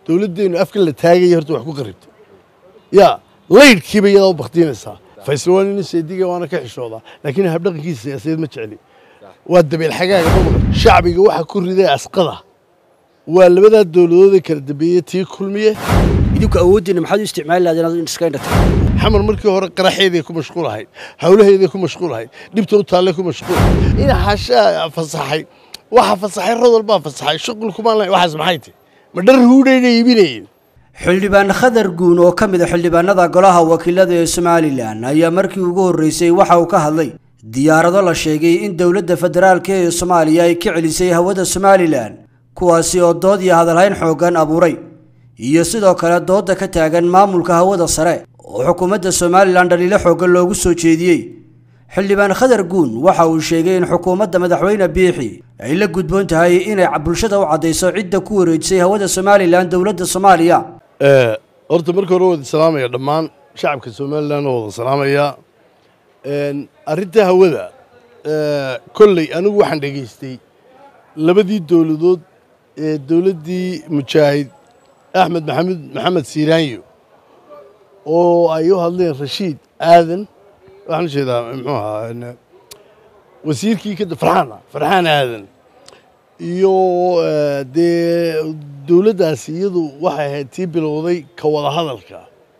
dowladdeennu afkan la taagaya horta wax ku qaribtay yaa laydhkiiba iyadaa u baktiinaysaa faysal waa nin seediga waana ka xishoodaa laakiin habdhaqankiisa siyaasadeed ma jecli waa dabeel xagaaga mamaq shacbiga waxa ku riday asqada waa labadaa dowladood ee kala dambeeyey tii kulmiye idinku awooddiina maxaad u isticmaali lahayd inaad iska indhata xamar markii hore qaraxeeday ku mashquul ahayd hawlaheeday ku mashquul ahayd dhibta u taallay ku mashquul in xashaa fasaxay waxa fasaxay rodol baa fasaxay shuqul kumaan lahayn waxaas maxay tahy ma dhar huudhayna iibinayeen xildhibaan khadar guun oo ka mid a xildhibaanada golaha wakiilada ee somalilan ayaa markii ugu horreysay waxa uu ka hadlay diyaarado la sheegay in dowladda federaalk ee soomaaliya ay ka celisay hawada somalilan kuwaasi oo dood iyo hadalhayn xooggan abuuray iyo sidoo kale doodda ka taagan maamulka hawada sare oo xukuumadda somalilan dhaliilo xooggan loogu soo jeediyey xildhibaan khadar guun waxa uu sheegay in xukuumadda madaxweyne biixi ay la gudboon tahay inay bulshada u caddayso cidda ku wareejisay hawada somalilan dowladda soomaaliya horta marka hore wada salaamaya dhammaan shacabka somalilan oo wada salaamaya arrinta hawada kolley anigu waxaan dhegaystay labadii dowladood ee dowladdii mujaahid axmed maxamed maxamed siiraanyo oo ay u hadleen rashiid aadan waxaan ujeedaa muxuu ahaa wasiirkii ka farxaan farxaan aadan iyo dee dowladdaasi iyadu waxay ahayd tii bilowday ka wada hadalka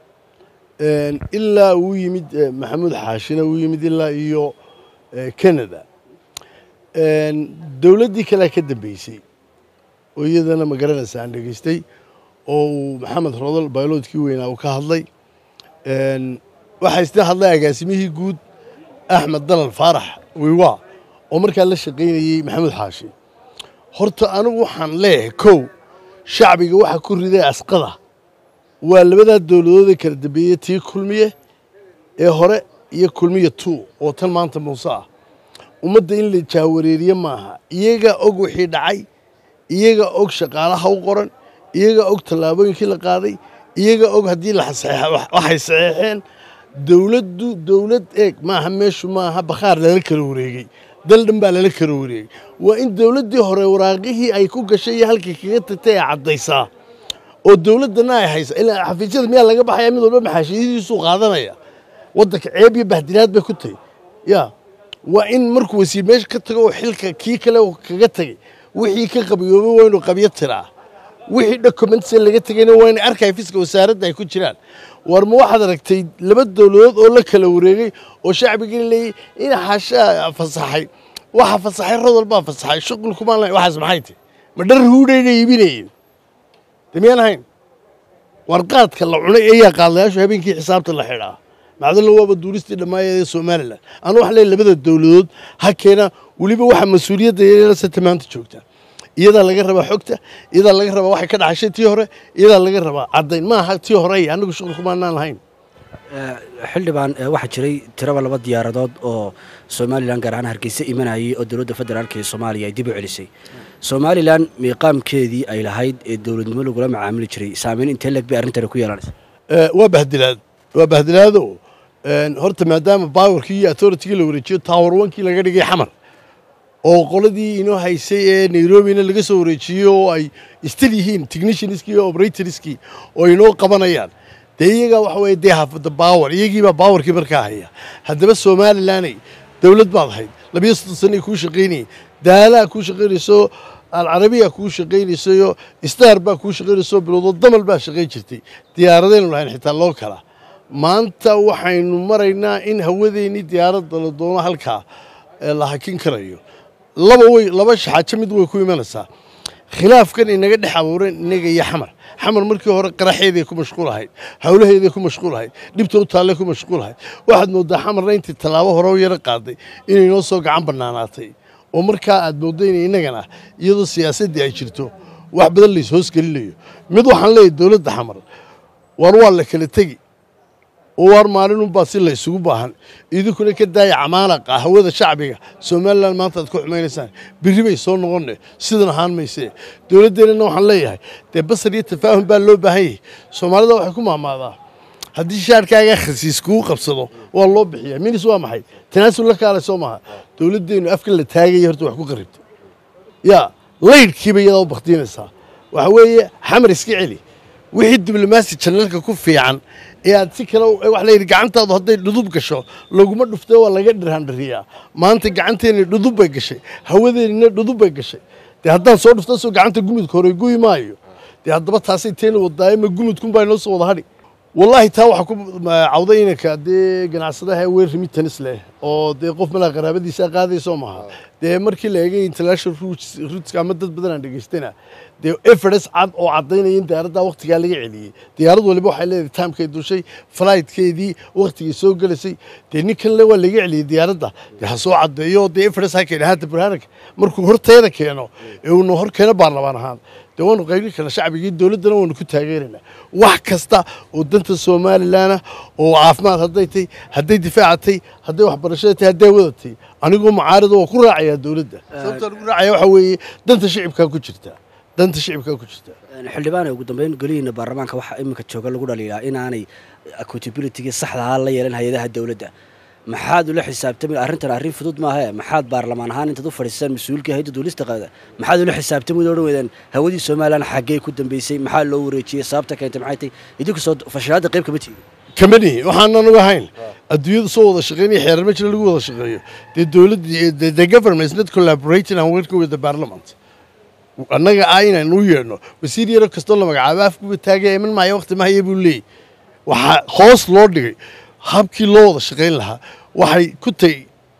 ilaa uu yimid maxamuud xaashina uu yimid ilaa iyo canada dowladdii kalea ka dambeysay oo iyadana ma garanaysa aan dhegaystay oo uu maxamed rodol bayloodkii weynaa uu ka hadlay waxaa isla hadlay agaasimihii guud axmed dalal faarax wiwa oo markaa la shaqaynayey maxamuud xaashi horta anigu waxaan leeyahay kow shacbiga waxa ku riday asqada waa labadaa dowladood ee kala dambeeyey tii kulmiye ee hore iyo kulmiye two oo tan maanta muuse ah ummadda in la jaawareeriye maaha iyagaa og wixii dhacay iyagaa og shaqaalaha u qoran iyagaa og tallaabooyinkii la qaaday iyagaa og haddii waxay saxeexeen dowladdu dowlad eeg maaha meeshu maaha bakhaar lala kala wareegey dal dhan baa lala kala wareegey waa in dowladdii hore waraaqihii ay ku gashay iyo halkii kaga tagtay ay caddaysaa oo dowladdana ay haysa ilaa xafiisyada miyaa laga baxaya mid walba maxaashiyadiisuu qaadanaya waddanka ceeb iyo bahdilaad bay ku tahy yaa waa in markuu wasiir meesha ka tago oo xilka kii kale kaga tegey wixii ka qabiyoobay waa inuu qabyo tiraa wixii documentsa laga tegayna waa inay archiveska wasaaradda ay ku jiraan war ma waxaad aragtay laba dowladood oo la kala wareegay oo shacbigii leeyay in xashaa fasaxay waxa fasaxay rodol baa fasaxay shuqul kumaan lahayn waxaas maxay tahy ma dhar huudhayna iibinayeen de miyaan ahayn warqaadka la cunay ayaa qaadlayaashu habeenkii xisaabta la xidhaa macdalla waaba duulistii dhammaayad ee somalilan anu wax leey labada dowladood ha keena weliba waxa mas-uuliyadda yeelasata maanta joogta iyadaa laga rabaa xogta iyadaa laga rabaa waxay ka dhaxashay tii hore iyadaa laga rabaa caddayn ma aha tii hore anagu shuqul kumaanaan lahayn xildhibaan waxaa jiray tiraba laba diyaaradood oo somalilan gaar ahaan hargeysa imanayay oo dowladda federaalk ee soomaaliya ay dib u celisay somalilan miiqaamkeedii ay lahayd ee dowladnimo lagula macaamili jiray saameyn intee leeg bay arrintani ku yeelanaysa waa bahdilaad waa bahdilaado horta maadaama baawarkii iyo authoritigii la wareejiyo tower onkii laga dhigay xamar oo qoladii inoo haysay ee nairobina laga soo wareejiyey oo ay istil yihiin technicianskii iyo operatorskii oo inoo qabanayaan dee iyagaa waxa weye dee hafada baawar iyagiibaa baawarkii markaa haya haddaba somalilanay dowlad baad ahayd labiyo soddon sanay kuu shaqaynayay daalaa kuu shaqaynayso alcarabiya kuu shaqaynaysayo star baa kuu shaqaynayso bilowdo damal baa shaqayn jirtay diyaaradaynu lahayn xitaa loo kala maanta waxaynu maraynaa in hawadeennii diyaaradda la doono halkaa la hakin karayo laba way laba xaajo mid way ku imanaysaa khilaafkan inaga dhex abuureen inaga iyo xamar xamar markii hore qaraxeeday ku mashquul ahayd hawlaheeday ku mashquul ahayd dhibta u taallay ku mashquul ahayd waxaad mooddaa xamarna intii tallaabo hore u yaro qaaday inay noo soo gacan bannaanaatay oo markaa aad mooddo in innagana iyadoo siyaasaddii ay jirto wax badan lays hoosgelinayo mid waxaan leeyahy dowladda xamar war waa la kala tegi oo waar maalinunbaa si la ysugu baahan idinkuna ka daaya camaalaqa hawada shacbiga somalilan maanta aad ku xumaynaysaan berri bay soo noqonne sidan ahaan maysee dowladdeennana waxaan leeyahay dee basar iyo tafaahum baa loo baahan yahay soomaalida waxay ku maamaadaa haddii shaarkaaga khasiis kugu qabsado waa loo bixiyaa minis waa maxay tanaasul la kaalay soo maaha dowladdeennu afkan la taagaya horta wax ku qaribtay yaa laydhkiiba iyadaa u baktiinaysaa waxa weeye xamar iska celi wixii diblomaasi janalka ku fiican ee aad si kale waxa layidhi gacantaadu hadday dhudub gasho laguma dhuftee waa laga dhirhandhiriyaa maanta gacanteeni dhudub bay gashay hawadeenina dhudub bay gashay dee haddaan soo dhufta soo gacanta gumudka hore guyi maayo dee haddaba taasay teena wadaaye ma gumudkunbaa inoo soo wada hadhi wallaahi taa waxaa ku cawday inanka dee ganacsadaha weer remittance leh oo dee qof malaa qaraabadiisa qaadayso maaha dee markii la eegay international rootska ama dad badan aan dhegaystana dee evidence cad oo caddaynaya in diyaaraddaa waqtigaa laga celiyey diyaarad waliba waxay leedahay timekay dushay flightkeedii waqtigay soo gelasay dee ninkan le waa laga celiyey diyaaradda dee ha soo caddeeyo dee evidence ha keena haata burhaanaka markuu horteeda keeno ee uuna hor keeno baarlamaan ahaan dee waanu qaybin karna shacbigii dowladdana waanu ku taageeraynaa wax kasta oo danta somalilanah oo caafimaad hadday tay hadday difaacatay hadday waxbarashada tay hadday wadatay anigoo mucaarida waa ku raacayaa dowladda sababtaan ugu raacaya waxaa weeye danta shicibkaa ku jirta danta shicibkaa ku jirta xildhibaan ugu dambeyn golihiina baarlamaanka waxaa iminka jooga lagu dhaliilaa inaanay accountabilitygii saxdahaa la yeelan hay-adaha dowladda maxaad ula xisaabtami arrintan arrin fudud maahe maxaad baarlamaan ahaan intaad u fadhiistaan mas-uulkii hayadda duulista qaada maxaad ula xisaabtami odhan weydaan hawadii somalilan xaggee ku dambeysay maxaa loo wareejiyey sababta keentay maxay tay idinku soo fashilaadda qayb kama tihin kamani waxaanan uga hayn adduunyada soo wada shaqeynaya xeerar ma jira lagu wada shaqeeyo dee dowladda the government is not collaborating and working with the parliament annaga ah inaan u yeedhno wasiir yaro kastoo la magacaabo afkuba taagaya iman maayo waqti mahaya buu leeyay waxaa hoos loo dhigay habkii loo wada shaqayn lahaa waxay ku tahay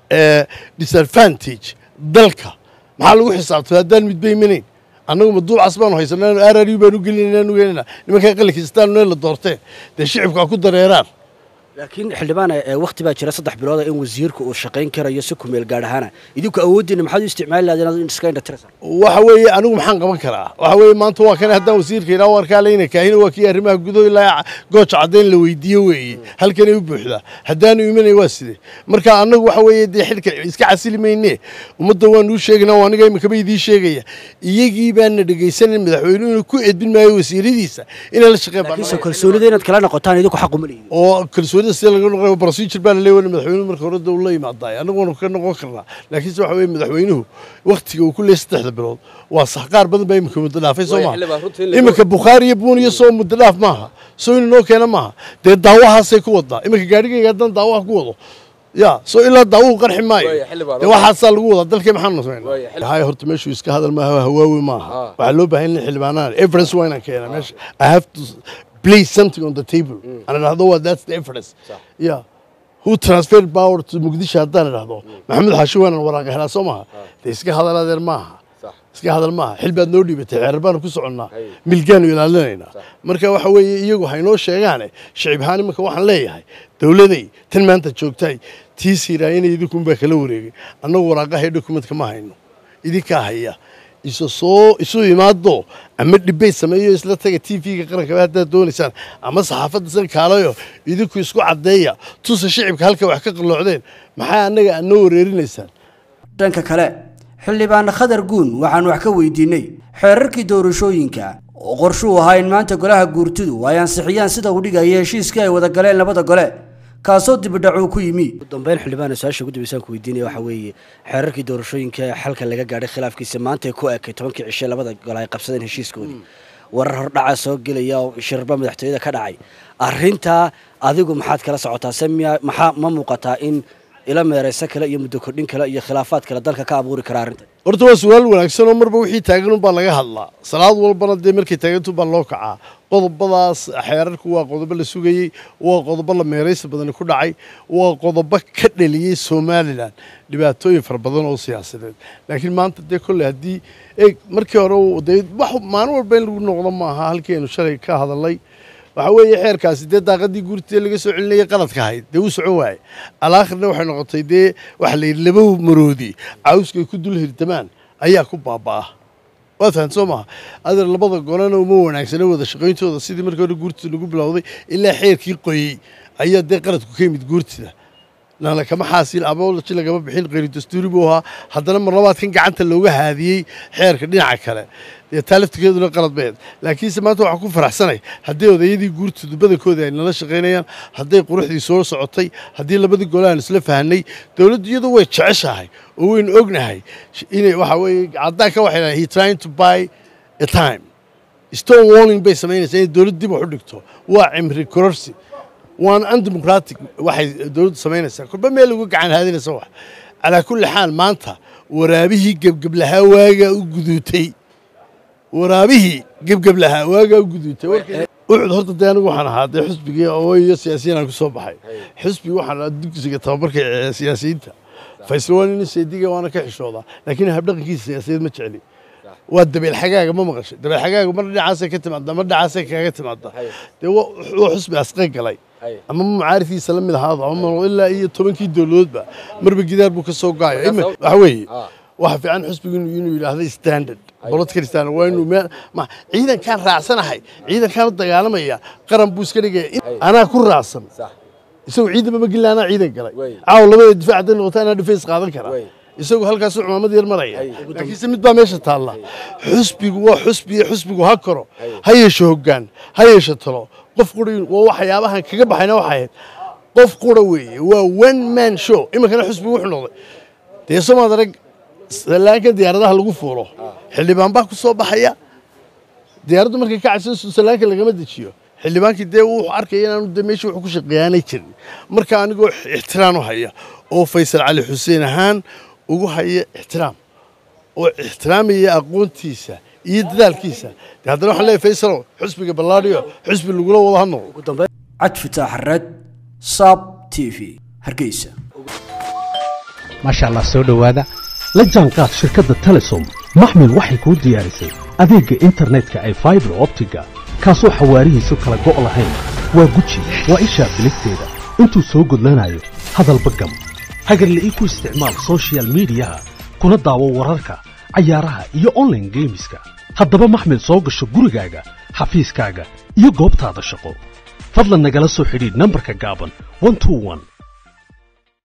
disadvantage dalka maxaa lagu xisaabtay haddaan midba imanayn annagu maduucas baanu haysanaa r r u baanu gelinayna nugeynayna nimankaa qalinkiistaan neel la doorteen dee shicibkaa ku dareeraan laakiin xildhibaan wakti baa jira saddex bilooda in wasiirku uu shaqayn karayo si kumeel gaadh ahaana idinku awooddiina maxaad u isticmaali lahayd inaad iska indhatiraysa waxa weeye anigu maxaan qaban karaa waxa weeye maanta waa kan haddaan wasiirka idhaa warkaa leyna kaahina waa kii arrimaha gudo ilaa gooja caddayn la weydiiye weeye halkanay u buuxdaa haddaanu imanay waa sidee marka annagu waxa weeye dee xilka iska casili maynee ummadda waanuu sheegaynaa oo aniga iminkaba idiin sheegaya iyagii baana dhegaysanan madaxweynuhu inuu ku edbin maayo wasiiradiisa inay la shaqeyn laakiinse kalsoonida inaad kala noqotaan idinku xaq uma leeyihin oo kalsoonida sida laga noqo procedure baa la leeyahay madaxweynuhu marka hore dawla yimaadaay anagu waanu ka noqon karnaa laakiinse waxa weeye madaxweynuhu waqtiga uu ku leeyahay saddexda bilood waa sax qaar badan baa iminka muddo dhaafay soo maaha iminka bukhaari iyo buuniyo soo muddo dhaaf maaha soo inu noo keena maaha dee daawahaasay ku wadaa iminka gaadhigayga haddaan daawaha ku wado ya soo ilaa daawuhu qarxi maayo dee waxaasaa lagu wadaa dalkii maxaanu samaynaa hay horta meeshuu iska hadal maaha hawaawi maaha waxaa loo baahan in xildhibaanaan evidence waa inaan keenaa meesha i have to place something on the table and idhahdo waa that's the evidence yeah who transferred power to muqdisho haddaan idhahdo maxamed xaashi waanan waraaqa helaa soo maaha dee iska hadal adeer maaha iska hadal maaha xil baad noo dhiibatay xeerar baanu ku soconnaa milgaanu ilaalinaynaa marka waxa weeye iyagu haynoo sheegaane shicib ahaan imanka waxaan leeyahay dowladay tan maanta joogtahay tii siiraayana idinkunbaa kala wareegay annagu waraaqaha dokumentka ma hayno idinkaa haya isu soo isu imaado ama dhibay sameeyo isla taga t v-ga qaranka haddaad doonaysaan ama saxaafadda san kaalayo idinku isku caddeeya tusa shicibka halka wax ka qalloocdeen maxaa annaga aad noo wareerinaysaan dhanka kale xildhibaan khadar guun waxaan wax ka weydiinay xeerarkii doorashooyinka oo qorshuu ahaa in maanta golaha guurtidu ay ansixiyaan sida uu dhigaya heshiiskii ay wada galeen labada gole kaasoo dibidhacuu ku yimi ugu dambeyn xildhibaan su-aasha ugu dambeysaan ku weydiinaya waxaa weeye xeerarkii doorashooyinka ee xalka laga gaadhay khilaafkiisa maanta ay ku ekay tobankii cishe labada gole ay qabsadeen heshiiskoodii warar hordhaca soo gelaya oo shirba madaxtooyada ka dhacay arrintaa adigu maxaad kala socotaa se miya maxaa ma muuqataa in ila meeraysa kale iyo muddo kordhin kale iyo khilaafaad kale dalka ka abuuri kara arrintan horta waa su-aal wanaagsan oo marba wixii taagan unbaa laga hadlaa salaad walbana dee markay taagantunbaa loo kacaa qodobadaas xeerarku waa qodobo la sugayey waa qodobo la meeraysa badani ku dhacay waa qodobo ka dhaliyey somalilan dhibaatooyin fara badan oo siyaasadeed laakiin maanta dee kolley haddii eeg markii hore dee wax maalin walba in lagu noqdo maaha halkeenu shalay ka hadalay waxa weeye xeerkaasi dee daaqadii guurtee laga soo celinayay qaladka ahayd dee uu soco waaye alaakhirna waxay noqotay dee waxa la yidhi laba maroodi cawskay ku dul hirtamaan ayaa ku baaba'ah waad fahan soo maha adeer labada golena uma wanaagsana wada shaqayntooda sidii markii hore guurtida lagu bilowday ilaa xeerkii qoyey ayaa dee qaladku ka yimid guurtida nala kama xaasil aboloji lagama bixin qeyri dastuuri buu ahaa haddana mar labaadkan gacanta looga haadiyey xeerka dhinaca kale dee taa laftigeeduna qalad beed laakiinse maanta waxaan ku faraxsanay haddii odayadii guurtooda badankooda ay nala shaqaynayaan hadday quruxdii soo socotay haddii labadii gole aan isla fahanay dowladdu iyadu way jeceshahay oo waynu ognahay inay waxa weeye caddaanka waxay dhahay he trying to buy a time stone warning bay samaynaysaa inay dowlad dib wax u dhigto waa cimri kororsi waana undemocratic waxay dowladdu samaynaysaa kolba meel ugu gacan haadinaysa wax calaa kulli xaal maanta waraabihii gebgeblahaa waagaa u guduutay waraabihii gebgeblahaa waagaa u guduutay ucud horta dee anigu waxaan ahaa dee xusbigii oo iyo siyaasiyiin aan ku soo baxay xusbigi waxaan ahaa dugsiga tababarka ee siyaasiyiinta faysal waa nin seediga waana ka xishoodaa laakiin habdhaqankiisa siyaasiyeed ma jecli waa dabeel xagaaga ma maqashay dabeel xagaaga mar dhinacaasay ka timaada mar dhinacaasay kaga timaada dee waa xusbi asqay galay ama mucaarifkiisa la mid ahaado ama ilaa iyo tobankii dowladoodba marba gidaar buu ka soo gaaya waxa weeye waxa fiican xusbigu inuu yidhaahdo standard political standard waa inuu meel ma ciidankaan raacsanahay ciidankaan u dagaalamaya qaran buu iska dhigaya anaa ku raacsan isagu ciidanba ma gelin anaa ciidan galay caawa labada difaac hadday noqoto anaa defense qaadan kara isagu halkaasuu cumaamad yar maraya laakiinse mid baa meesha taalla xusbigu waa xusbi xusbigu ha koro ha yeesho hoggaan ha yeesho talo qof qura waa waxyaabahan kaga baxayna waxay ahayd qof qura weeye waa one man show iminkana xusbigu wuxuu noqday dee somaad arag salaanka diyaaradaha lagu fuulo xildhibaan baa ku soo baxaya diyaaraddu markay ka cadsan salaanka lagama dejiyo xildhibaankii dee wuxuu arkaya inaanu de meeshii wuxuu ku shaqeeyaanay jirin marka anigoo ixtiraam u haya oo faysal cali xuseen ahaan ugu haya ixtiraam oo ixtiraamaya aqoontiisa iyo dadaalkiisa de haddana waxaan leeyahay faysalow xusbiga ballaadhiyo xusbi lagula wado ha noqdo cad fitaax red sab t v hargeysa maasha allah soo dhowaada la jaanqaad shirkadda telesom maxmil waxay kuu diyaarisay adeegga internetka ay faibar optiga kaasoo xawaarihiisu kala go' lahayn waa guji waa ishaa biligteeda intuu soo gudlanayo hadalba gam hagarla'ii ku isticmaal sochial midiyaha kuna daawo wararka cayaaraha iyo onlaine geemiska haddaba maxmil soo gasho gurigaaga xafiiskaaga iyo goobtaada shaqo fadlan nagala soo xidhiidh nambarka gaaban